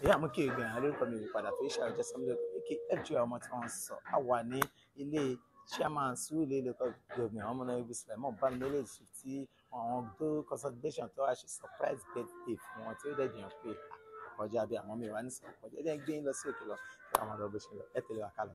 ìyá mú kí ìgbìyànjú àwọn lórúkọ mi ìpadà fún iṣẹ́ ọjọ́ sọmọdé kí fg ọmọ tí wọ́n sọ á wà ní ilé chairman sùúrù local government ọmọ náà ibi sùlẹ̀mọ́ bámilélẹ̀ sí tí àwọn tó consultation tó wá ṣe surprise birthday fún wọn tí ó dẹ̀ dìyàn pé ọjà bí àwọn mi wà ní sọ̀rọ̀ ọjà ẹ̀jẹ̀ ń gbé yín lọ sí òkè lọ kí àwọn ọmọdé bó ṣe lọ ẹ̀ tẹ̀lé wa kálọ̀.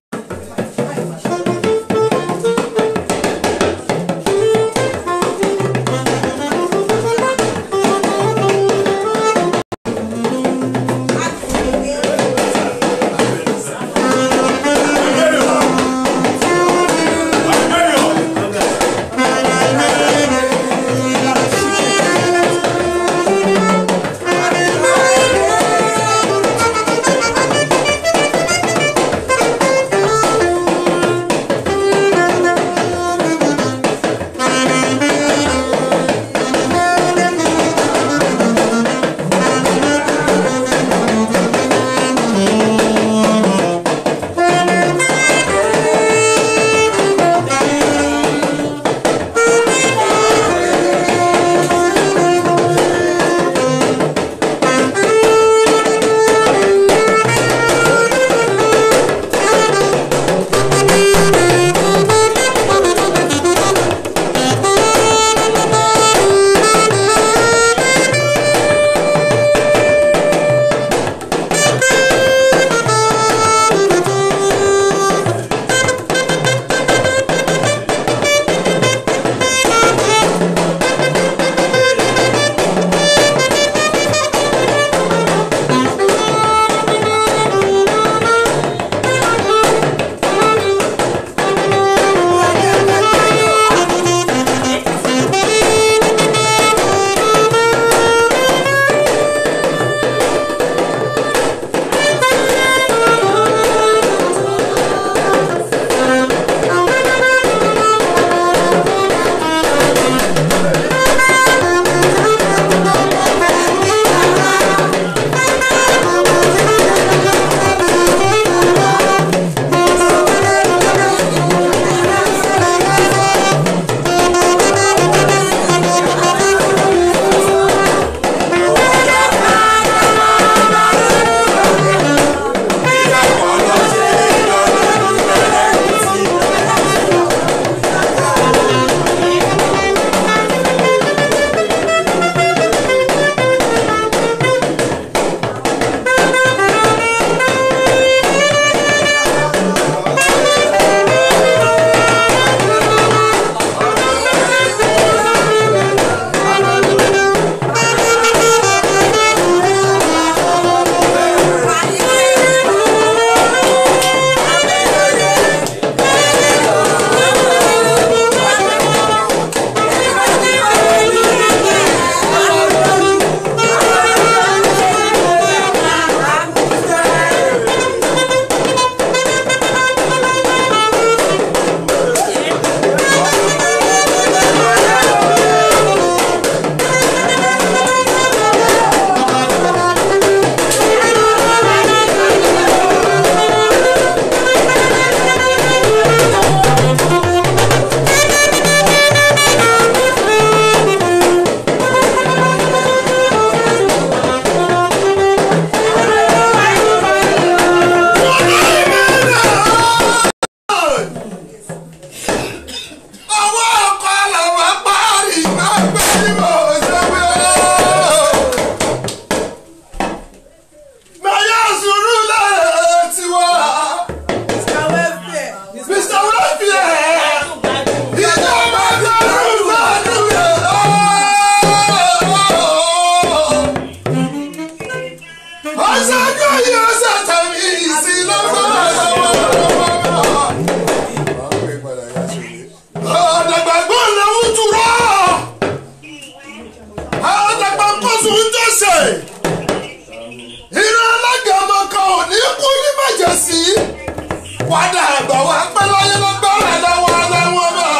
padà àgbà wa pẹ́ láyé lọ́gbọ́rẹ̀ lọ́wọ́ lọ́wọ́ náà.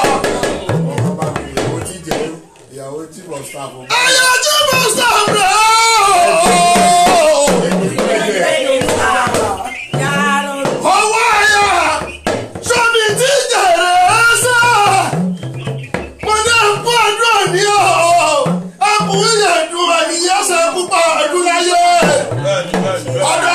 ọmọ bá mi ìyàwó tí jẹ ìyàwó tí bọ̀ sáfù. ẹyẹ tí mo sọ̀rọ̀ owó ẹ̀yà sọ́mi tí jèrè ẹ̀sẹ̀ mo ní ẹ̀kú ọdún òní o ẹkùn ìyẹ̀dùn ẹ̀yẹ́sẹ̀ púpọ̀ ọdún láyé ọdún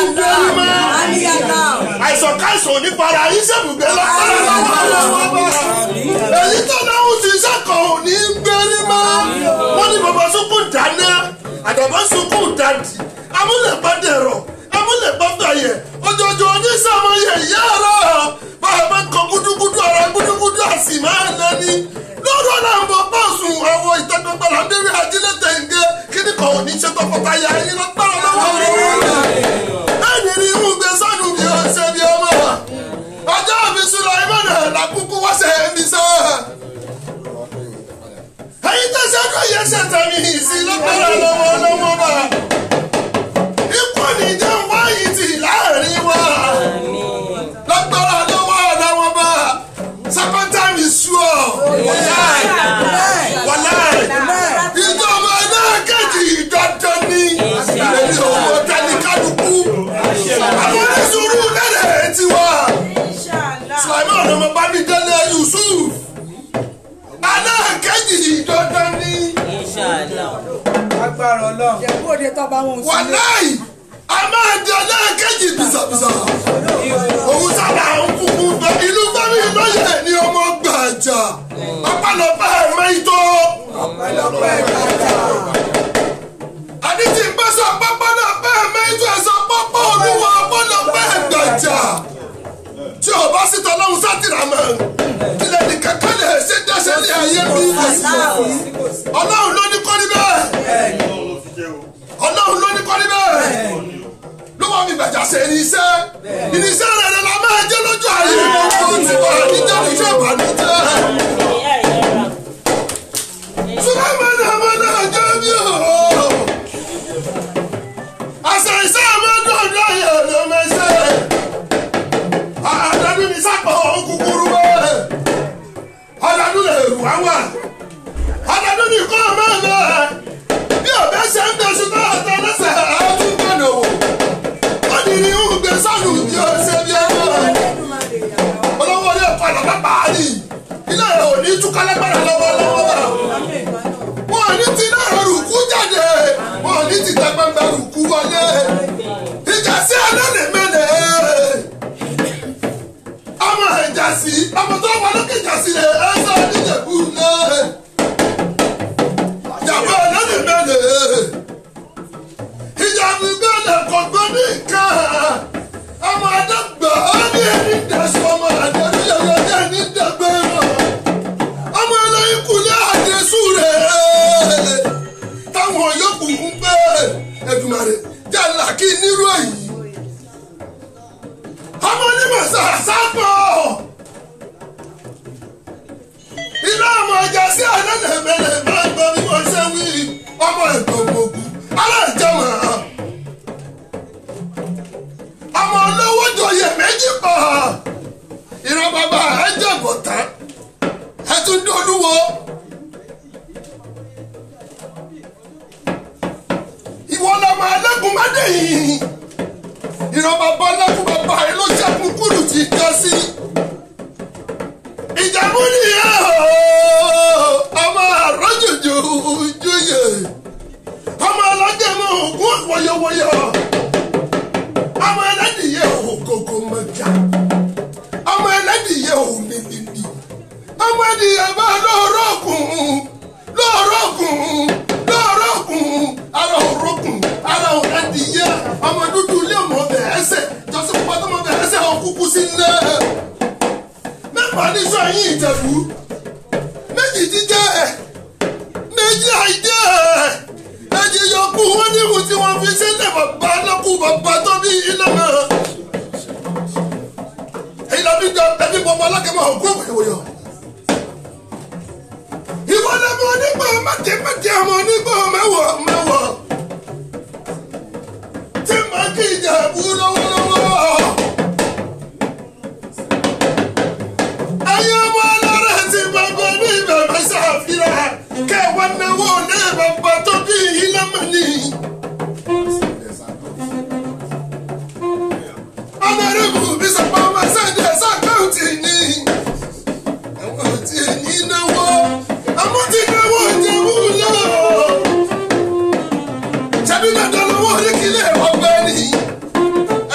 gbẹ́rú mọ́. àìsàn káìsàn ò ní para yín ṣèbùgbé lọ́pọ̀lọpọ̀ lọ́wọ́ bá. èyí tó náwó ti sẹ́kọ̀ọ́ ò ní gbẹ́rú mọ́. wọ́n ní bàbá sunkún dáná àdàbà sunkún dàdí amúlẹ̀gbàdẹ̀rọ̀ amúlẹ̀gbàdàyẹ̀ ojoojúmọ́ oníṣàmọ̀yẹ ìyá rẹ̀ bàbá kan gúdúgúdú ara gúdúgúdú àsì máa ń lẹ́ni lọ́dọ̀ náà ń bọ̀ bọ́ọ̀sùn àwọn ìtẹ́gbẹ́gbẹ́ làbẹ́rẹ́ ajílẹ̀ tẹ̀ǹgẹ́ kíní kan ò ní ṣe tọkọtaya yín lọ́pọ̀lọpọ̀ lọ́wọ́ ẹni ní ìhùn gbé sánú bí ó ṣe bí ọmọ ọjọ́ mi sùlọ ìmọ̀nà làkúkú wá ṣe é mi sọ. ẹyin tó ṣe kó yẹ ṣe tẹ̀mí sí lọ́pọ̀lọpọ̀ lọ́wọ́ lọ́wọ́ bá ikú nìjẹ́ wáyé tì láàrin wa lọ́pọ̀lọpọ̀ lọ́wọ́ lọ́wọ́ bá second time is sure wàláì wàláì ìjọba náà kejì dandan ní èmi ò mọ tẹnikálukú àwọn oníṣòro lẹ́rẹ̀ tiwa sulaiman ọmọ bámidélé yusuf anáà kejì dandan ní agbára ọlọ́run. Ìjẹ̀bú òde tó bá wọn sílé. wàláì a máa di anáà kejì bìsàbìsà òun sábà ń kúkú bẹ ìlú bámi lóye ní ọmọ gbàjà pápálọpẹ mẹtọ ọpẹ́lọpẹ́ ìgbàjà. àdìtì gbèsè pápálọpẹ mẹtọ ẹsẹ pápá olúwa pápálọpẹ gbàjà tí o bá sì tọ́lọ́hún sátìrà mọ́ ilẹ̀ nìkan kan lè ṣe dáṣẹ́ ní ayé mi ọlọ́run ló ní kọ́ni bẹ́ẹ̀ ọlọ́run ló ní kọ́ni bẹ́ẹ̀ ló wà mí gbàjà ṣe irinṣẹ́ irinṣẹ́ rẹ̀ rẹ̀ la máa jẹ́ lójú ayé gbogbo tí wà níjẹ́ níjẹ́ ìbànújẹ́ sùlẹ́mọ̀nì ọmọ náà jẹ́ bí o àṣà ìṣe àmọ́dún ọdún ayé ló mẹ́sẹ̀ àdàdún ní sápò kúkúrú bẹ́ẹ̀ ọ̀dàdún lè rù wá wà ọ̀dàdún ní kọ́ ọmọ ẹ̀ bí ọ̀bẹ ṣe ń bẹ ṣùgbọ́n ọ̀tọ̀ lẹ́sẹ̀ ọdún gbọ́dọ̀ wò ó ní ní ń gbé sánú bí ó ṣe bí ọmọ olówó ilé ẹ̀kọ́ ìlọ́pàá pàálí ilé ẹ̀ ò ní túká lágbára lọ́wọ́lọ́wọ́ bá wọn ò ní ti náà rùkú jáde wọn ò ní ti tẹgbẹ́gbẹ́ rùkú wọlé ìjà sí alẹ́ mẹ́lẹ̀ ọmọ ìjà sí ọmọ tó wà lókè ìjà sí rẹ̀ ẹ sọ níjẹ̀bú lẹ̀ ìjàmbá alẹ́ mẹ́lẹ̀ ìjàmbá gbẹ́lẹ̀ kò gbọ́ ní nǹkan ọmọ àdàgbà ó ní ẹni dẹ̀sùn ọmọ àdàgbà yẹ̀yẹ̀ ní ẹni dẹ̀gbẹ́ mọ́ ọmọ ẹlẹ́yìn kùlẹ̀ àdẹ̀sùn rẹ̀ táwọn yòókù ń gbé Èdùmàrè jàlá kí nírú èyí ọmọ onímọ̀ sàṣàpọ̀ ilé ọmọ ọjà sí àdánẹ̀mẹ̀lẹ̀ máa ń gbọ́ bí wọ́n ṣe wí ọmọ ẹ̀gbọ́n gbogbo aláìjẹmọ̀ ọmọ olówó jòyè méjì pọ̀ ìran bàbá ẹ̀ jẹ̀ bọ̀tán ẹ̀ tún dolúwo. ìwọ lọmọ ẹlẹ́gùn mádé yìí ìran bàbá ẹlẹ́gùn bàbá ẹ ló ṣẹ́gun kúrú ti jọ sí. ìjàmbá nìyẹn o ọmọ àrọ́jòjò jóyè ọmọ alágẹmọ ògún wọyọwọyọ ọmọ ẹlẹ́dìyẹ ògógó mọ́jà ọmọ ẹlẹ́dìyẹ òmìnirì ọmọ ẹdìyẹ bá lọ́ọ̀rọ̀ kùn lọ́ọ̀rọ̀ kùn lọ́ọ̀rọ̀ kùn ara òrókùn ara òrẹ́dìyẹ ọmọ dúdú ilé ọmọ ọbẹ̀ ẹsẹ̀ jọ́sí pátá ọmọ ọbẹ̀ ẹsẹ̀ ọkùnkù sí ilé mẹ́fà níṣọ́ yín ìjẹ̀bú méjì jíjẹ́ méjì àìjẹ́ méjì yọkù wọn níhùn tí wọ́n fi sílẹ̀ bàbá lọ́kù bàbá tó bí iná mọ́ èyí lọ́bí jọ ẹbí bọ́bọ́ alákẹ́mọ́ ògún òwòyọ̀ ìwọ lọmọ onígbà májèmájè ọmọ onígbà mẹwọ mẹwọ tí mà kí ìjẹ̀bú lọ́wọ́lọ́wọ́. ayé ọmọ alára ti bàbá ní bàbá ṣàfihàn kẹwàá náwó ní bàbá tó bí ìlàmọ́ni. ọ̀nàrẹ́bù bísọ̀pọ̀ ọmọ sẹ́ńdẹ̀ sàkáùtì ni àwọn tí èyí náwó àwọn tí náwó jẹ̀bú lọ. ṣẹ́bí dandan lọ́wọ́ oríkìlẹ̀ ọgbẹ́ ni.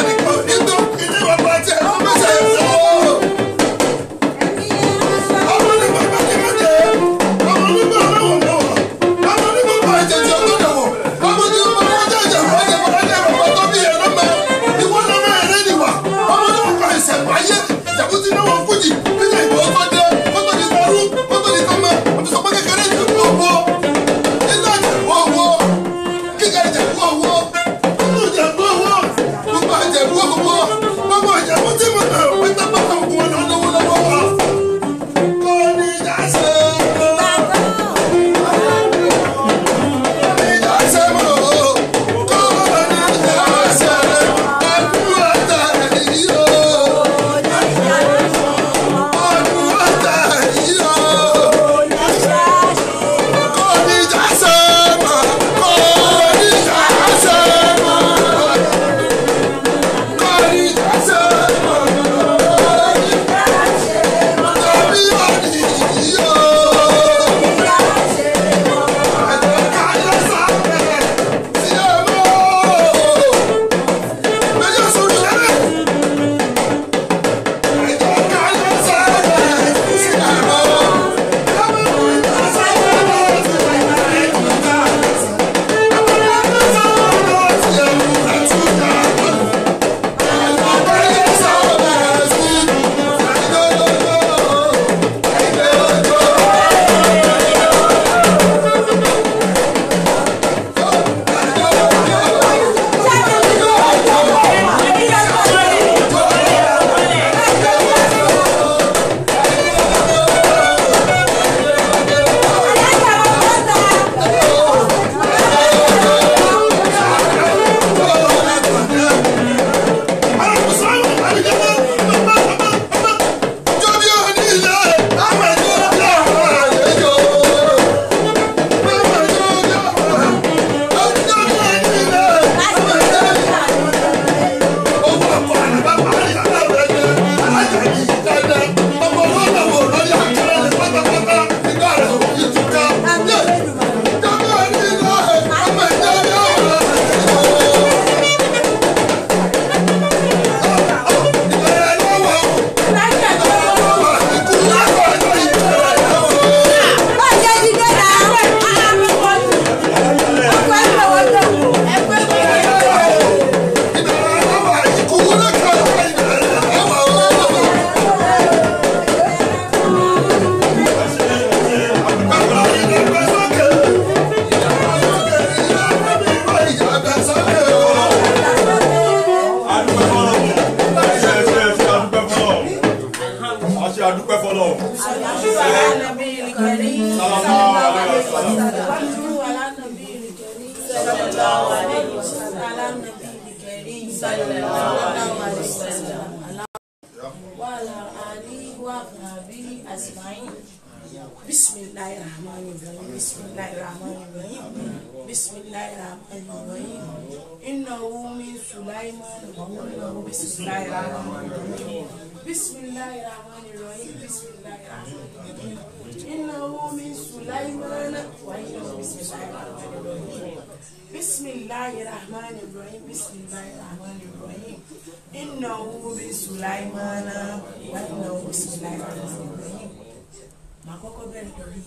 صلوا على النبي الكريم صلى الله عليه وسلم على النبي الكريم صلى الله عليه وسلم وعلى آله وصحبه أجمعين بسم الله الرحمن الرحيم بسم الله الرحمن الرحيم بسم الله الرحمن الرحيم إنه من سليمان وإنه بسم الله الرحمن الرحيم بسم الله الرحمن الرحيم بسم الله الرحمن الرحيم إنه من سليمان وإنه بسم الله الرحمن الرحيم بسم الله الرحمن الرحيم بسم الله الرحمن الرحيم إنه من سليمان وإنه بسم الله الرحمن الرحيم màá kọ́kọ́ bẹ̀rẹ̀ lórí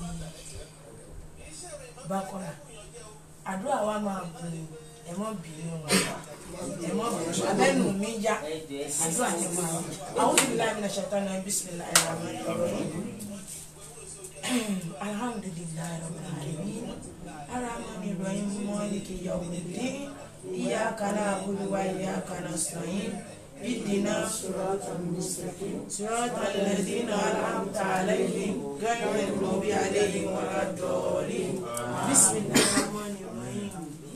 bákọ́ra àdúrà wa máa bù ẹ̀mọ́ bínú ẹ̀mọ́ bínú abẹ́nu mi yá àdúrà yẹn máa bù àwọn òbí láì ní ṣètò náà bísímìlá ẹ̀rọ àmọ́ alhamdulilayi rabbil alamin aramani rahim maliki yawmiddin iyyaka na'budu wa iyyaka nasta'in اهدنا صراط المستقيم صراط الذين انعمت عليهم غير المغضوب عليهم ولا الضالين بسم الله الرحمن الرحيم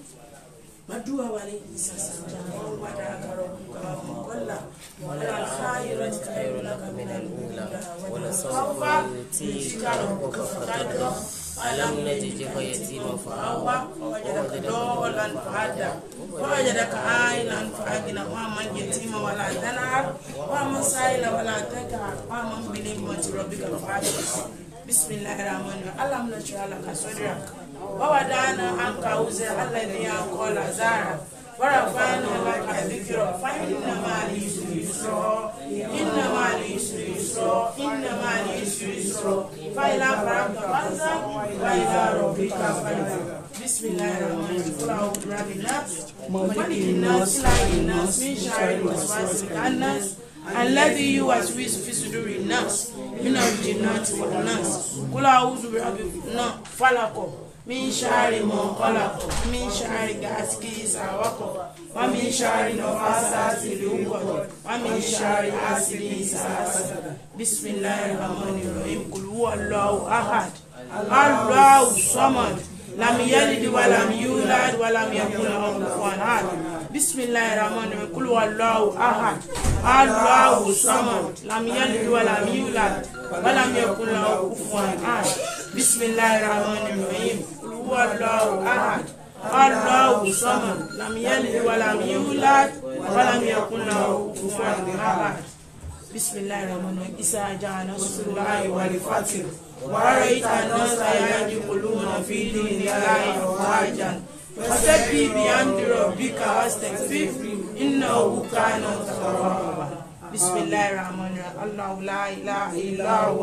مدعو عليه سسجا وودعك ربك وقل ولا الخيرة خير لك من الأولى ولسوف يؤتيك ربك فترضى ألم نجدك يتيما فآوى ووجدك ضالا فهدى ووجدك عائلا فأغنى ومن يتيما ولا تنهر ومن سائل ولا تكهر ومن بنعمة ربك فحدث بسم الله الرحمن الرحيم ألم نشرح لك صدرك ووضعنا عنك وزر الذي أنقض ظهرك ورفعنا لك ذكرك فإن مع العسر يسرا إن مع العسر يسرا إن مع العسر يسرا فإلى فرغت فانصب وإلى ربك فارغب بسم الله الرحمن الرحيم قل أعوذ برب الناس ملك الناس إله الناس من شر الوسواس الخناس الذي يوسوس في صدور الناس من الجنات والناس قل أعوذ برب الناس فلق من شر ما خلق من شر غاسق إذا وقب ومن شر نفاثات في العقد ومن شر حاسد إذا حسد بسم الله الرحمن الرحيم قل هو الله أحد الله الصمد لم يلد ولم يولد ولم يكن له كفوا أحد بسم الله الرحمن الرحيم قل هو الله أحد الله الصمد لم يلد ولم يولد ولم يكن له كفوا أحد بسم الله الرحمن الرحيم قل هو الله أحد الله الصمد لم يلد ولم يولد ولم يكن له كفوا أحد بسم الله الرحمن الرحيم إذا جاء نصر الله والفتح ورأيت الناس يدخلون في دين الله أفواجا فسبح بحمد ربك واستغفره إنه كان توابا بسم الله الرحمن الرحيم الله لا إله إلا هو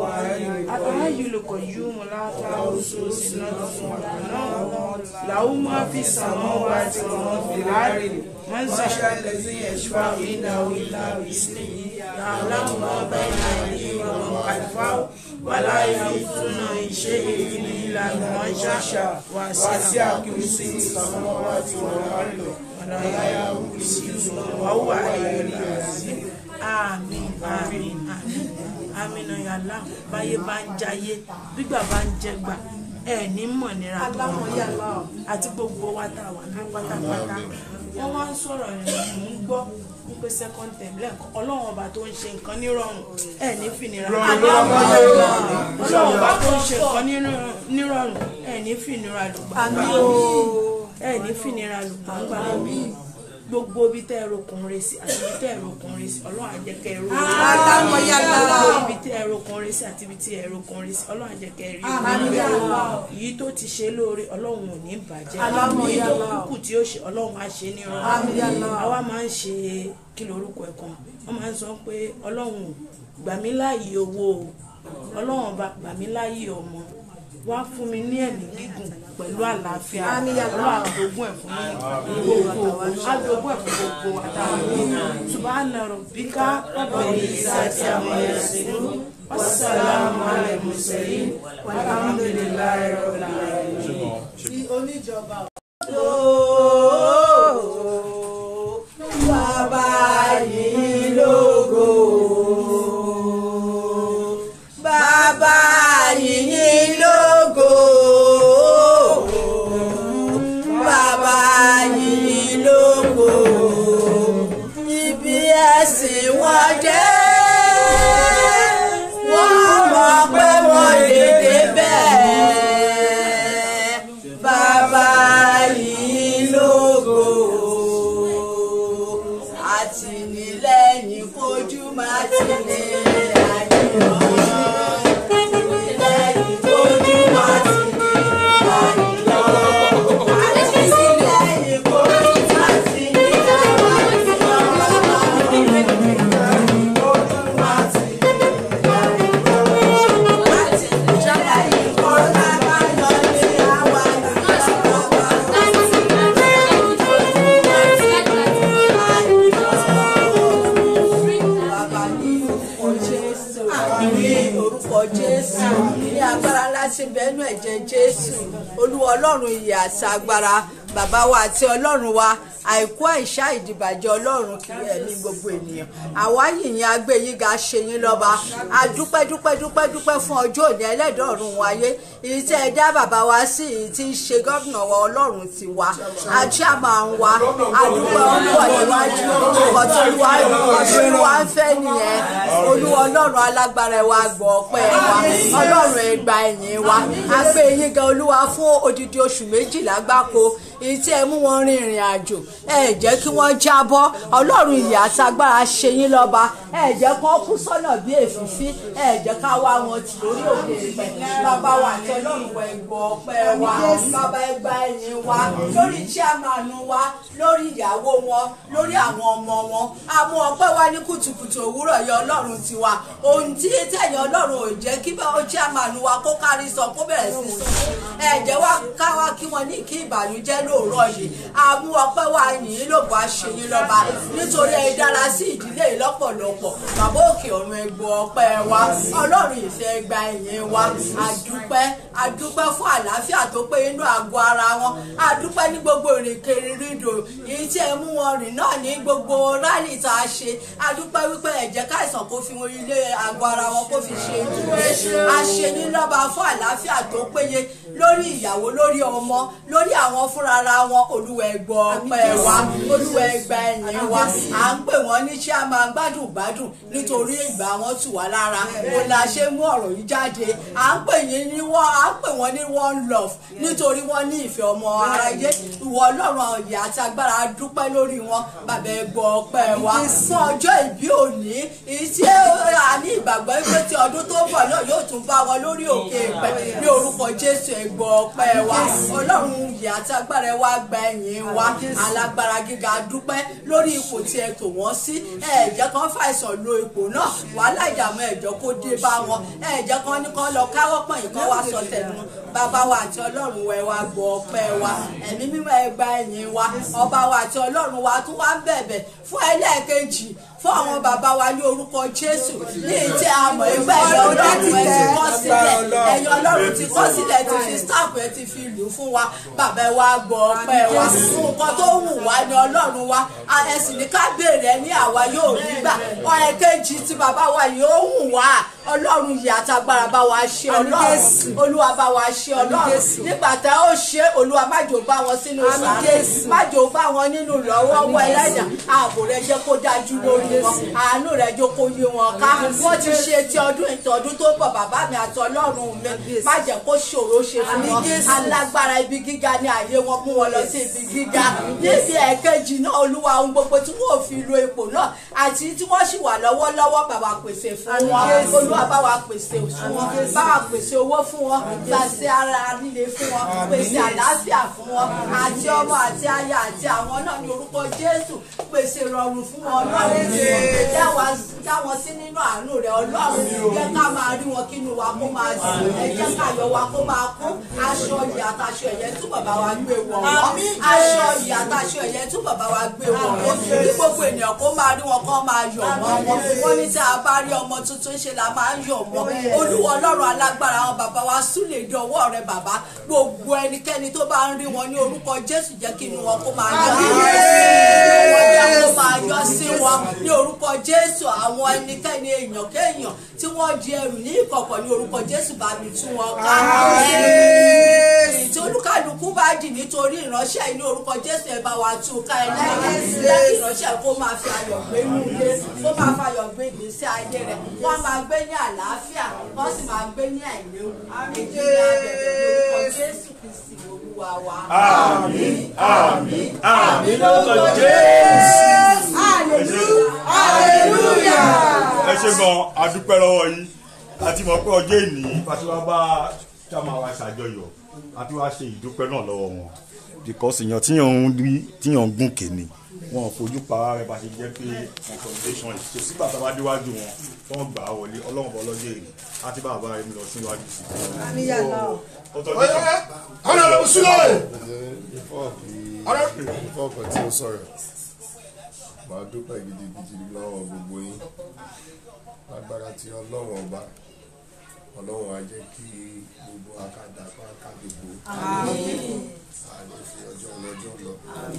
الحي القيوم لا تأخذه سنة ولا نوم له ما في السماوات وما في الأرض من ذا الذي يشفع عنده إلا بإذنه يعلم ما بين أيديهم وما خلفهم ولا يحيطون بشيء إلا بما شاء وسع كرسيه السماوات والأرض ولا يؤوده حفظهما وهو العلي العظيم àmín àmín àmín àmín náà yàrá báyé bá ń jayé gbígbà bá ń jẹgbà ẹ ní mọ̀ nira tó àti gbogbo wa tá a wà ní pátápátá wọ́n wá ń sọ̀rọ̀ rẹ̀ mò ń gbọ́ wípé second term lẹ́ẹ̀kan ọlọ́run ọba tó ń ṣe nǹkan nírọ̀rùn ẹ ní fìnira ọlọ́run ọba tó ń ṣe nǹkan nírọ̀rùn ẹ ní fìnira lùgbà ẹ ní fìnira lùgbà ńgbà gbogbo bí tẹ́ ẹ̀rọ ọkùnrin sí àti bí tẹ́ ẹ̀rọ ọkùnrin sí ọlọ́run àjẹkẹ́ ẹ̀rọ gbogbo ibi tẹ́ ẹ̀rọ ọkùnrin sí àti bí tẹ́ ẹ̀rọ ọkùnrin sí ọlọ́run àjẹkẹ́ ẹ̀rí èyí tó ti ṣe lóore ọlọ́run ò ní bàjẹ́ èyí tó kúkú tí ó ṣe ọlọ́run á ṣe ní ọ̀run àwa máa ń ṣe kí lorúkọ ẹ̀ kan wọ́n máa ń sọ pé ọlọ́run gbà mí láàyè owó o ọlọ́run ọba gbà mí láàyè ọmọ wá fún mi ní ẹ̀mí gígùn pẹ̀lú àlàáfíà ọlọ́run àdógún ẹ̀ fún mi gbogbo àdógún ẹ̀ fún gbogbo àtàwọn yìí subhana rabbika rabbil izzati amma yasifun wassalamu ala mursalin walhamdulillahi rabbil alamin. tí oníjọba bàbá yìí lógo bàbá yìí lógo olúwa ọlọ́run ìyè àti agbára bàbá wa àti ọlọ́run wa àìkú àìṣá ìdìbàjẹ́ ọlọ́run kiri ẹ̀mí gbogbo ènìyàn àwa yìnyín agbẹ́yìnga ṣe yín lọ́ba adúpẹ́ dúpẹ́ dúpẹ́ dúpẹ́ fún ọjọ́ òní ẹlẹ́dọ̀ọ̀run wáyé èyí tí ẹ dá bàbá wa sí èyí tí ń ṣe gómìnà wa ọlọ́run ti wa ajá máa ń wa adúpẹ́ ọ̀pọ̀ níwájú nǹkan tó wá nǹkan tó wá ń fẹ́ nìyẹn olúwa ọlọ́run alágbára wa gbọ́ ọpẹ́ wa ọlọ́run ẹ gba ẹ̀yìn wa agbẹ́yìn gan olúwa fún odidi oṣù méjìlá gbáko èyí tí ẹ mú wọn rin ìrìn àjò ẹ jẹ́ kí wọ́n jábọ́ ọlọ́run ìyà àtagbára ṣe yín lọ́ba ẹ jẹ́ kí wọ́n kú sọ́nà bí èfìfí ẹ jẹ́ ká wá wọn tì lórí òkè ìpẹ́ bàbá wa àti ọlọ́run wọ ẹ̀gbọ́n ọpẹ́ wa bàbá ẹ gba ẹ̀yìn wa lórí chairman wa lórí ìyàwó wọn lórí àwọn ọmọ wọn àmú ọpẹ́ wa ní kùtùkùtù òwúrọ̀ yẹ ọlọ́run tiwa ohun tí tẹ̀yìn ọlọ́run ò jẹ́ kí bá chairman wa kó kárí sọ kó bẹ̀rẹ̀ sí sọ ẹ jẹ́ wá ká wá kí wọ́n ní kí ìbànújẹ́ lóòrọ̀ yìí àmú ọpẹ́ wa yìí lòbó àṣeyín lọ́ba nítorí ẹ dára sí ìdílé yìí lọ́pọ̀lọpọ̀ bàbá òkè ọ̀run ẹgbọ́ ọpẹ́ wa ọlọ́run ìfẹ́ gba ẹ̀yìn wa àdúpẹ́ àdúpẹ́ fún àlàáfíà tó pé inú àgọ́ ara wọn àdúpẹ́ ní gbogbo ìrìnkèrè rídò èyí tí ẹ mú wọn rìn náà ní gbogbo rálì tá a ṣe àdúpẹ́ wípé ẹ jẹ́ káìsàn kó fi wọn ilé àgọ́ ara wọn kó fi ṣe ìdúró àṣeyín lọ́ba fún àlàáfíà tó péye lórí ìyàwó lórí ọmọ lórí àwọn fúnra wọn olúwa ẹgbọ́ ọpẹ́ wa olúwa ẹgbà ẹ̀yìn wa à ń pè wọ́n ní ṣé a máa gbádùn gbádùn nítorí ìgbà wọn tù wá lára o la ṣe mú ọ̀rọ̀ yìí jáde à ń pè yín ní wọ́n à ń pè wọ́n ní one love nítorí wọ́n ní ìfẹ́ ọmọ aráyé ìwọ ọlọ́run ọ̀yà àti agbára dúpẹ́ lórí wọn bàbá ẹgbọ́ ọpẹ́ wa fún ọjọ́ ìbí òní èyí tí a ní ìgbàgbọ́ pé tí ọdún tó bọ̀ náà yóò tún bá wọn lórí òkè ìpẹ́ ní orúkọ jésù ẹgbọ́ ọpẹ́ wa ọlọ́run ìyà àti agbára wa gba ẹ̀yìn wa alágbára gíga dúpẹ́ lórí ipò tí ẹ tò wọ́n sí ẹ̀jẹ̀ kan fàìsàn lo ipò náà wàhálà ìdààmú ẹ̀jọ́ kó dé bá wọn ẹ̀jẹ̀ kan ní kan lọ káwọ́ pọ̀nyìn kan wá sọ tẹnu bàbá wa àti ọlọ́run wa ẹ wá gbọ́ ọpẹ́ wa ẹ̀mí mímọ́ ẹ gba ẹ̀yìn wa ọba wa àti ọlọ́run wa tún wá ń bẹ̀bẹ̀ fún ẹlẹ́ẹ̀kejì fún àwọn bàbá wa ní orúkọ jésù ní ìtẹ́ àmọ̀ ẹgbẹ́ ẹ̀yọ ọlọ́run ẹ ti kọ́ sílẹ̀ ẹ̀yọ ọlọ́run ti kọ́ sílẹ̀ ti fi staff ẹ ti fi lù fún wa bàbá ẹ wá gbọ́ ọpẹ́ wa nǹkan tó wù wá ní ọlọ́run wa ẹ sì ní ká béèrè ní àwa yóò rí gbà ọ̀rẹ́ kejì tí bàbá wa yóò wù wá ọlọ́run yìí àtagbára bá wa ṣe ọlọ́run olúwa bá wa ṣe ọlọ́run nígbà tá ó ṣe olúwa májò bá wọn sínú sàárè májò bá wọn nínú lọ́wọ́ wọ ẹlẹ́dà ààbò rẹ jẹ́ kó dájú lórí wọn àánú rẹ jẹ́ kó yé wọn ká wọ́n ti ṣe ti ọdún ìtọ́dún tó bọ̀ bàbá mi àti ọlọ́run mi má jẹ́ kó ṣòro ṣe fún wọn alágbára ibi gíga ní àyè wọn mú wọn lọ sí ibi gíga níbi ẹ̀kejì náà olúwa ohun gbogbo tí wọ́n fi lo ipò náà àti tí wọ́n sì wà lọ́wọ́lọ́wọ́ bàbá pèsè fún wọn olúwa bá wa pèsè fún wọn bá wa pèsè owó fún wọn pèsè ara líle fún wọn pèsè àlàáfíà fún wọn àti ọmọ àti aya àti àwọn náà ní orúkọ jésù pèsè rọrùn fún wọn ọlọ́run dá wọn sí nínú àánú rẹ ọlọ́run jẹ́ ká máa rí wọn kínú wa kó máa dùn ẹ jẹ́ ká yọ wa kó máa kún aṣọ yìí àtàṣọ ẹ̀yẹ tún bàbá wa gbé wọ̀ wọ́n aṣọ yìí àtàṣọ ẹ̀yẹ tún bàbá wa gbé wọ̀ wọ́n kí gbogbo ènìyàn kó máa rí wọn kó máa yọ̀ mọ́ wọn wọ́n ní tí a bá rí ọmọ tuntun ṣe la máa ń yọ̀ mọ́ olúwa ọlọ́run alágbára àwọn bàbá wa súlè dọwọ́ rẹ bàbá gbogbo ẹnikẹ́ni tó bá ń rí wọn ní orúkọ jésù jẹ́ kí inú wọn kó máa yọ sí wọn jẹ́ kó máa yọ sí wọn ní orúkọ jésù àwọn ẹnikẹ́ni èèyàn kéèyàn tí wọ́n di ẹrù ní ìkọ̀kọ̀ ní orúkọ jésù bá mi tú wọn ká tí olúkàlùkù bá dì nítorí ìránṣẹ́ yìí ní orúkọ jésù ẹ bá wa tú ká ẹ lẹ́yìn lẹ́yìn ìránṣẹ́ kó máa fi ayọ̀ gbé inú ilé kó máa fi ayọ̀ gbé ìgbésí ayé rẹ̀ wọ́n máa gbé ní àlàáfíà wọ́n sì máa gbé ní àìléwu èyí ní abẹ̀bẹ̀ ní orúkọ jésù kristi olúwa wa. àmín àmín àmín lórúkọ jésù. ẹ ṣe gan adúpẹ́ lọ́wọ́ yín àti mọ̀ pé ọjọ́ ìní àti wàá bá ṣàmà wa ṣàjọyọ̀ àti wàá ṣe ìdúpẹ́ náà lọ́wọ́ wọn. because èèyàn tíyàn ń rí tíyàn ń gùn kèmí wọn ò fojú pa ara rẹ bá ṣe jẹ́ pé consolidation yìí ṣe sígbà tá a bá déwájú wọn wọ́n gbà á wọlé ọlọ́run bọ́ lọ́jọ́ èrè àti bàbá rẹ lọ síwájú sí i. Honorable Sule. Before kan tí ó sọ̀rọ̀, màá dúpẹ́ gidigidi lọ́wọ́ gbogbo yín. Lágbára tí ọlọ́run ọba ọlọ́run á jẹ́ kí gbogbo akadà pàkàdégbò àní fi ọjọ́ lọ́jọ́ lọ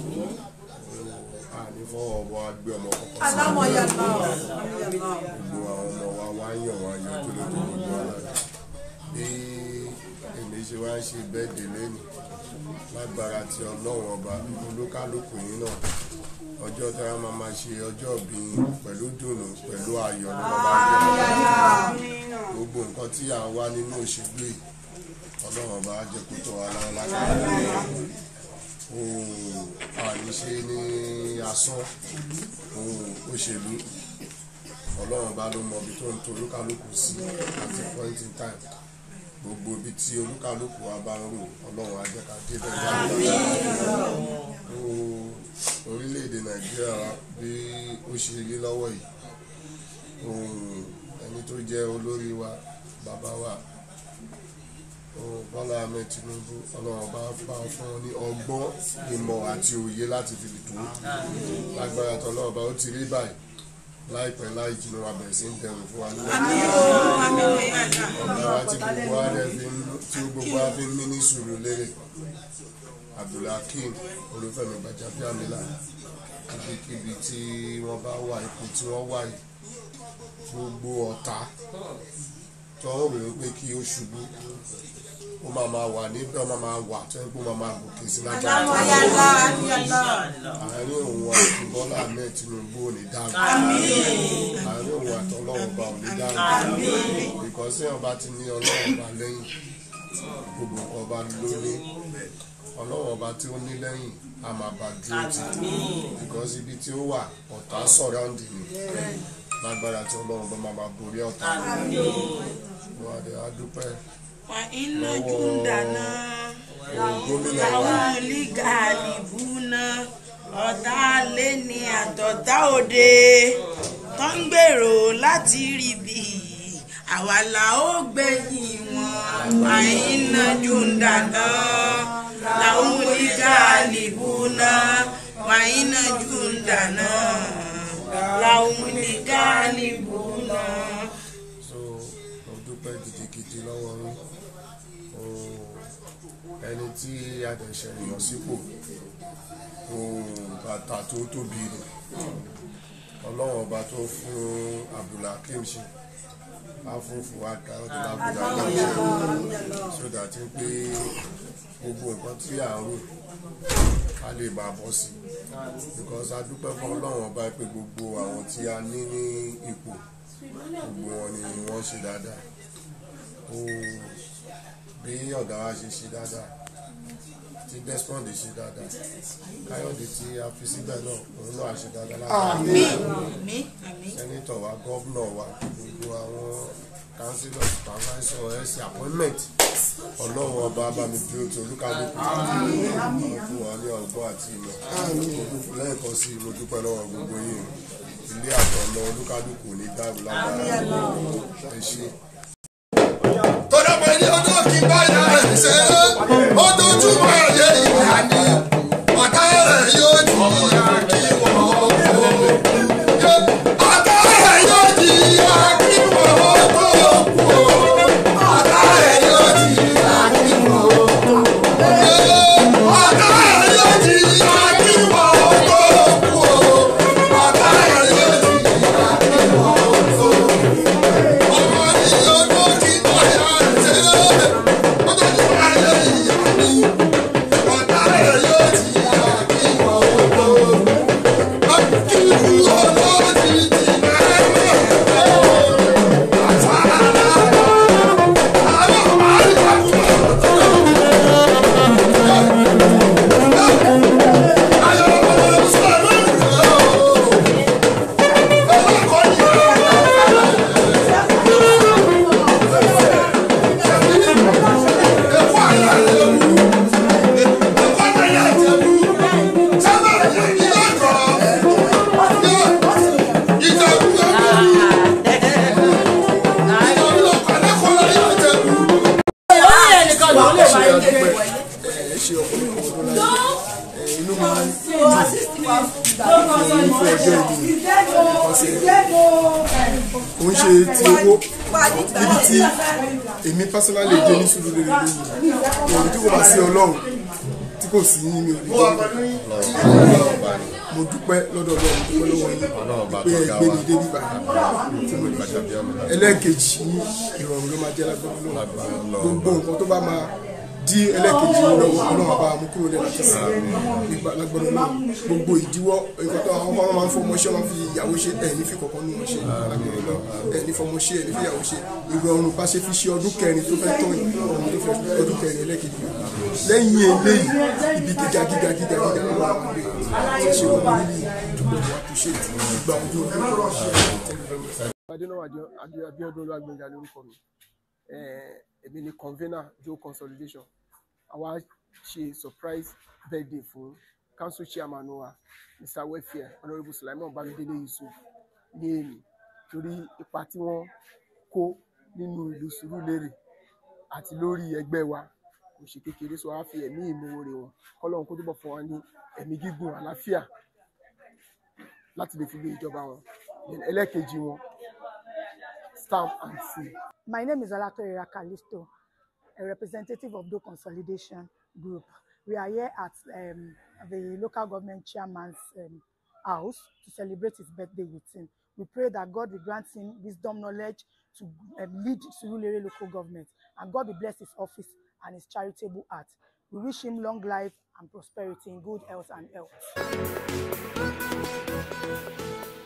àní fọwọ́ ọmọ agbé ọmọ kọ̀ọ̀kan sí alámọ̀yà náà gbogbo àwọn ọmọ wa wá ń yàn wá yọ tó lè tó gbogbo ara bí èmi ṣe wá ń ṣe bẹ́ẹ̀dẹ̀ lẹ́nu lágbára ti ọlọ́run ọba olúkálùkù yín náà ọjọ́ tí wọ́n máa máa ṣe ọjọ́ bí pẹ̀lú dùnú pẹ̀lú ayọ̀ ní bàbá jẹ́ gbogbo nǹkan tí à ń wá nínú òṣèlú yìí ọlọ́run ọba á jẹ́ kó tọ́ wa lára lágbára ohun àníṣe ní asán ohun òṣèlú ọlọ́run bá ló mọ ibi tó ń to olúkálùkù sí àti point in time gbogbo ibi tí olúkálùkù wa bá ń rò ọlọ́run á jẹ́ ká dé bẹ́ẹ̀ dáadáa orílẹ̀-èdè nàìjíríà wa bí ó ṣe rí lọ́wọ́ yìí ohun ẹni tó jẹ́ olórí wa bàbá wa ohun bọ́lá ahmed tinubu ọlọ́run bá bá fún wọn ní ọgbọ́n ìmọ̀ àti òye láti fi lè tó lágbára tọ́lọ́run bá ó ti rí báyìí láìpẹ́ láì jìnnà wa bẹ̀rẹ̀ sí ń dẹrùn fún wa nílẹ̀ ọ̀gá wa tí gbogbo wa rẹ̀ fi ń tí gbogbo wa fi ń mí ní sùúrù lérè abdulhakeem olúfẹ́mi gbajàbíàmílà ibikíbi tí wọ́n bá wà ipò tí wọ́n wà yìí gbogbo ọ̀tá tó ń rò ó pé kí ó ṣubú ó máa máa wà níbẹ̀ ó máa máa wà tó ń pé ó máa máa gòkè sí lágbára àárín òun àti bọ́lá ahmed tinubu ò ní dáhùn àárín òun àti ọlọ́run ọba ò ní dáhùn ìkọ́sí ọba ti ní ọlọ́run ọba lẹ́yìn gbogbo nǹkan ọba ló ní ọlọ́run ọba tí ó ní lẹ́yìn a máa bá dúró tì because ibi tí ó wà ọ̀tá sọ̀ráǹdì ni lágbára tí ọlọ́run bá máa máa borí ọ̀tá wọn àdé adúpẹ́ wà iná júndàná gómìnà wa àwọn lígàlì búná ọ̀tá lé ní àtọ̀tá òde tó ń gbèrò láti rí bí àwa là ó gbẹ̀yìn wọn wà iná júndàná làwọn lígàlì búná wà iná júndàná làwọn lígàlì búná. so mo dúpẹ́ gidigidi lọ́wọ́ yín o ẹni tí adẹ̀ṣẹ̀ èèyàn sípò o bàtà tó tóbi ni ọlọ́run ọba tó fún abdulhakeem ṣe afúnfù àga ọdún abdulhakeem ṣe sódà tí pé gbogbo nǹkan tí à ń rò a lè máa bọ́ sí because a dúpẹ́ fún ọlọ́run ọba pé gbogbo àwọn tí a ní ní ipò gbogbo wọn ni wọ́n ṣe dáadáa ó bí ọ̀gá wa ṣe ṣe dáadáa tí desmond ṣe dáadáa káyọ̀dé tí a fi síbẹ̀ náà òun náà ṣe dáadáa láti sẹ́nitọ̀ wa gọ́vnọ̀ wa gbogbo àwọn councillor supervisor ẹ̀sìn appointment ọlọ́run ọba abami bí o ti olúkálùkù àwọn fún wa ní ọgbọ́n àti ìmọ̀ olùkú lẹ́ẹ̀kan sí i mo dúpẹ́ lọ́wọ́ gbogbo yìí ilé àtọ̀nà olúkálùkù ní dáàbò lágbára ẹ ṣe. tọ́lá pé ní ọdún kí báyà rẹ̀ ṣe é ó dojúmọ́ ayé ìyá ni ọ̀tá rẹ̀ yóò di ìyá kí wọ́n kó. ọ̀tá rẹ̀ yóò di ìyá kí wọ́n kó. ọ̀tá rẹ̀ yóò di ìyá kí wọ́n kó. ọ̀tá rẹ̀ yóò di ìyá kí wọ́n kó. ọ̀tá rẹ̀ yóò di ìyá kí wọ́n kó. ọmọ ní ọdún kí báyà rẹ̀ ṣe é ó dojúmọ́ ayé ìyá ni ọ̀tá rẹ̀ yóò di ìyá kí wọ́n kó. Akíkú olóòtú ti mẹ́rẹ̀ àtàrà àwọn àríwá ó ń ṣe ti owó ibi tí èmi personally dé ní sùúrù lórí lónìí èmi tí kò bá sí ọlọ́run tí kò sí ní mi ò lè dé mo dúpẹ́ lọ́dọ̀ ọlọ́run dúpẹ́ lọ́wọ́ yín pé ẹ gbé mi débi báyìí tí mo lè ṣe ẹlẹ́ẹ̀kejì ní ìrọ̀rùn ló máa jẹ́ lágbọ́n lọ́wọ́ gbogbo nǹkan tó bá máa dí ẹlẹ́ẹ̀kejì yìí lọ́wọ́ ọlọ́run àbá mú kúrò lẹ́nu àti sí nípa lágbọ́n lọ́wọ́ gbogbo ìdíwọ́ nǹkan tó àwọn ọmọ máa ń fọmọ ṣe máa ń fi ìyàwó ṣe ẹ̀ ní fi kọ̀ọ̀kan nù wọ́n ṣe ẹ̀ ní fọmọ ṣe ẹ̀ ní fi ìyàwó ṣe ìrọ̀rùn bá ṣe fi ṣe ọdún kẹrin tó fẹ́ tán yìí ọdún tó fẹ́ ọdún kẹrin ẹlẹ́ẹ̀kejì lẹ́yìn eléyìí ibi gíga gíga gíga gíga ló wà wọlé ṣe ṣe wọn níbi ìdúpọ̀ wọn àpòṣe ìgbà ojú ojú. adénáwó Abíọ́dún Olúwagbénga lórúkọ mi èmi ni convener Joe consolidation àwa ṣe surprise birthday fún council chairman wa mr welfare honourable sulaiman bamidele yusuf ní èmi torí ipa tí wọ́n kó nínú ìlú Sùúrùlérè àti lórí ẹgbẹ́ wa kò ṣe kékeré so a fi ẹ̀mí ìmoore wọn kọ́lọ́run kó túbọ̀ fún wa ní ẹ̀mí gígùn àlàáfíà láti lè fi gbé ìjọba wọn ẹlẹ́ẹ̀kejì wọn stamp and seal. My name is Alatorira Kalisto, a representative of Do Consolidation Group. We are here at um, the local government chairman's um, house to celebrate his birthday with him. We pray that God will grant him wisdom, knowledge to um, lead Surulere local government, and God will bless his office and his charitable heart. We wish him long life and prosperity in good health and health.